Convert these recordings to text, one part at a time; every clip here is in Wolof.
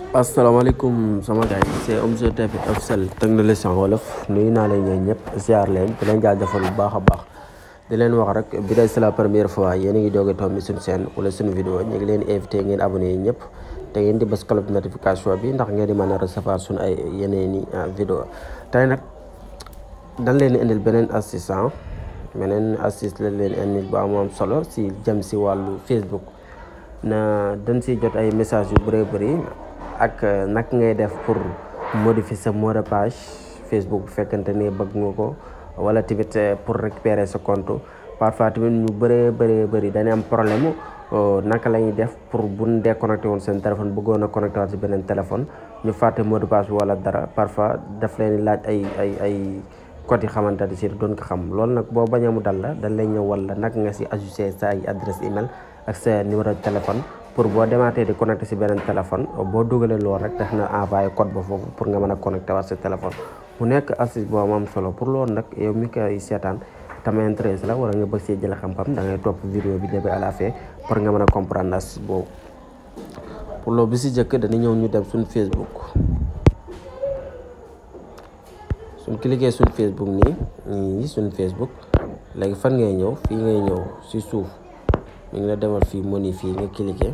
asalaamaaleykum sama gars yi c'est Omzo TV officiel technologie en wolof nuyu naa leen ñooñu ñëpp ziar leen di leen jaajëfal bu baax a baax di leen wax rek bi day c'est la première fois yéen a ngi doog a tombé suñu chaîne wala suñu vidéo ñu ngi leen invité ngeen abonné ñëpp te ngeen di bës cloche de notification bi ndax ngeen di mën a recevoir suñu ay yeneen i vidéo tey nag dañ leen di indil beneen astuce beneen astuce lañ leen indil bu am am solo si jëm si wàllu Facebook na dañ si jot ay message yu bëree bëri ak nag ngay def pour modifier sa mot de page Facebook bu fekkante ne bëgg nga ko wala tamit pour récupérer sa compte parfois tamit ñu bëree bëree bëri dañuy am problème naka la ñuy def pour bu ñu déconnecté woon seen téléphone bëggoon a connecté waat si beneen téléphone ñu fàtte mot de passe bi wala dara parfois daf leen laaj ay ay ay code yi xamante ne si doon ko xam loolu nag boo bañee mu dal la dañ lay ñëw wala naka nga si ajusté sa ay adresse email ak sa numéro de téléphone pour boo demaatee di connecté si beneen téléphone boo dugalee loolu rek tax na envoyé code ba foofu pour nga mën a connecté waat sa téléphone mu nekk astuce boo am solo pour loolu nag yow mi koy seetaan tam intéressé la wala nga bëgg see jël xam-xam da ngay topp vidéo bi début à la fin pour nga mën a comprendre astuce boobu pour loolu bi si jëkk dañu ñëw ñu dem suñ Facebook suñ cliquer suñ Facebook nii nii suñ Facebook léegi fan ngay ñëw fii ngay ñëw si suuf mi ngi la demal fii moni fii nga cliquer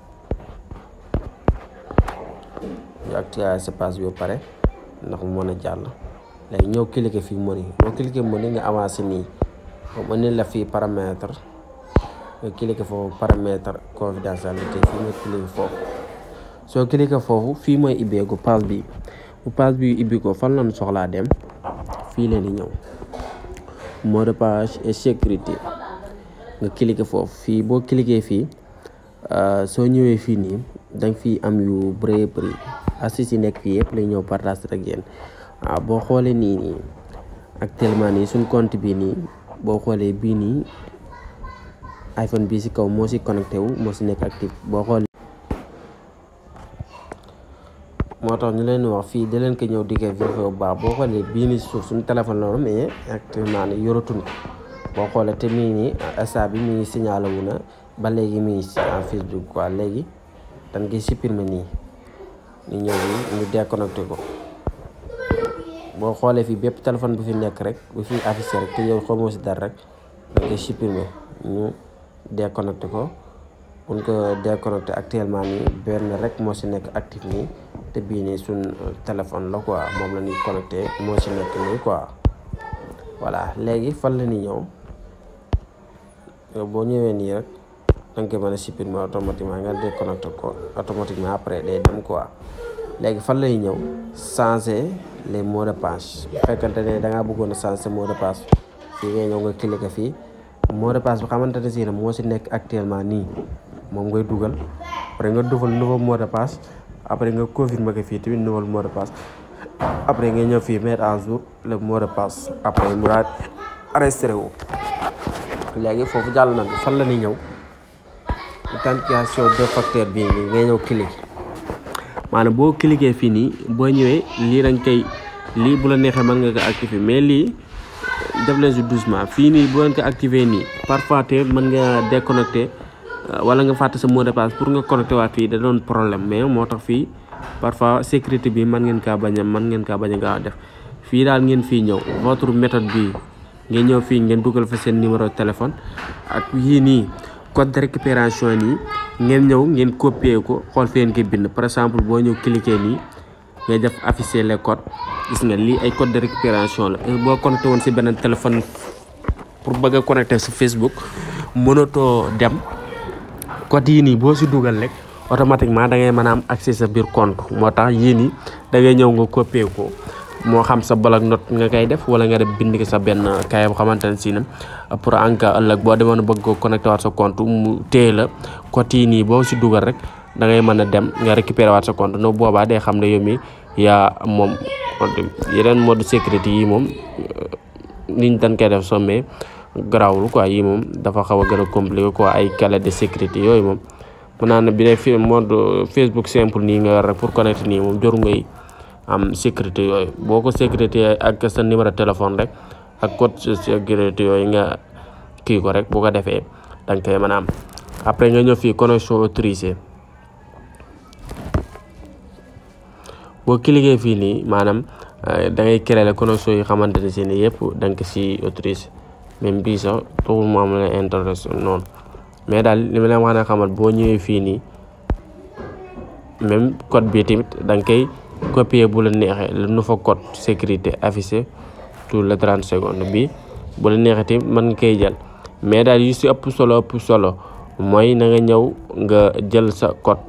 ñu activer sa page bi ba pare ndax mu mën a jàll léegi ñëw cliquer fii moni boo cliquer moni nga avancé nii mu indi la fii paramètre nga cliquer foofu paramètre confidentialité fii nga cliquer foofu soo cliquer foofu fii mooy ibbeeku page bi bu page bi ibbi ko fan lañu soxlaa dem fii leen di ñëw mot de page et sécurité nga cliquer foofu fii boo cliquer fii soo ñëwee fii nii danga fii am yu bëree bëri astuce yi nekk fii yëpp lay ñëw partage ak yéen waaw boo xoolee nii nii actuellement nii suñ compte bi nii boo xoolee bii nii iPhone bii si kaw moo si connecté wu moo si nekk actif boo xoolee moo tax ñu leen wax fii da leen ko ñëw di ko vérifier bu baax boo xoolee bii nii suuf suñu téléphone la mais actuellement nii yoratuñ ko boo xoolee te mii nii instant bi mi ngi signalé wu na ba léegi mi ngi si en Facebook quoi léegi dañ koy supprimer nii ñu ñëw bi ñu déconnecté ko boo xoolee fii bépp téléphone bu fi nekk rek bu fi affiché rek te yow xamoo si dara rek dañ koy supprimer ñu déconnecté ko buñ ko déconnecté actuellement nii benn rek moo si nekk actif nii te bii nii suñ téléphone la quoi moom la ñuy connecté moo si nekk nii quoi voilà léegi fan la ñuy ñëw boo ñëwee nii rek da nga koy mën a supprimer automatiquement nga déconnecté ko automatiquement après day dem quoi léegi fan lay ñëw changer les mots de passe bu fekkante ne da ngaa bëggoon a changer mot de passe fii ngay ñëw nga cliquer fii mot de passe bi xamante ne si ne moo si nekk actuellement nii moom ngay dugal après nga dugal nouveau mot de passe après nga confirmer ko fii tamit nouveau mot de passe après nga ñëw fii mettre à jour le mot de passe après mu daal enregistré wu léegi foofu jàll na fan la ñuy ñëw authentification deux facteurs bii nii ngay ñëw cliquer maanaam boo cliquer fii nii boo ñëwee lii dañ koy lii bu la neexee mën nga ko activer mais lii def leen si doucement fii nii boo leen ko activer nii parfois te mën nga déconnecter wala nga fàtte sa mot de passe pour nga connecté waat fii da doon problème mais moo tax fii parfois sécurité bi mën ngeen kaa bañ a mën ngeen kaa bañ a gaaw a def fii daal ngeen fii ñëw votre méthode bi ngeen ñëw fii ngeen dugal fa seen numéro téléphone ak yii nii code de récupération nii ngeen ñëw ngeen copier ko xool fi ngeen koy bind par exemple boo ñëw cliquer nii ngay def afficher les codes gis nga lii ay code de récupération la boo connecté woon si beneen téléphone pour bëgg a connecté si Facebook mënatoo dem code yii nii boo si dugal rek automatiquement da ngay mën a am accès sa biir compte moo tax yii nii da ngay ñëw nga copier ko moo xam sa bloc note nga koy def wala nga def bind ko sa benn kaye bu xamante ne si ne pour en cas ëllëg boo demoon bëgg ko connecté waat sa compte mu téye la code yi nii boo si dugal rek da ngay mën a dem nga récupérer waat sa compte no boobaa day xam ne yow mi yaa moom yeneen mode sécurité yi moom niñ dañ koy def somme garaawul quoi yi moom dafa xaw a gën a compliqué quoi ay clé de sécurité yooyu moom mën naa ne bi dee fi mode Facebook simple nii nga yor rek pour connecter nii moom joru ngay am sécurité yooyu boo ko sécurité ak sa numéro téléphone rek ak code sécurité yooyu nga kii ko rek bu ko defee da nga koy mën a am après nga ñëw fii connexion autorisée boo cliquer fii nii maanaam da ngay créer la connexion yi xamante ne si ni yëpp da nga ko si autorisé même bii sax taxul mu am la intérêt noonu mais daal li ma leen wax ne xamal boo ñëwee fii nii même code bi tamit da nga koy copier bu la neexee le nouveau code sécurité affiché tout le 30 secondes bi bu la neexee tamit mën nga koy jël mais daal yu si ëpp solo ëpp solo mooy na nga ñëw nga jël sa code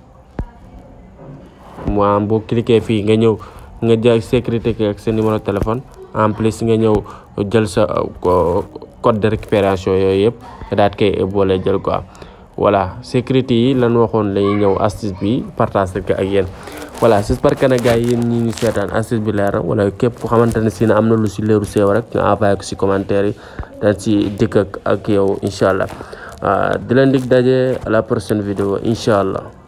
maanaam boo cliquer fii nga ñëw nga jël sécurité ki ak sa numéro téléphone en plus nga ñëw jël sa code de récupération yooyu yëpp nga daat koy boole jël quoi voilà sécurité yi lan waxoon lañuy ñëw astuce bi partage ko ak yéen voilà j'espère que nag gars yi yéen ñi ñu seetaan astuce bi leer na wala képp ku xamante ne si ne am na lu si leeru seew rek nga envoyé ko si commentaire yi dañ si dikk ak ak yow incha allah di leen dig daje à la prochaine vidéo incha allah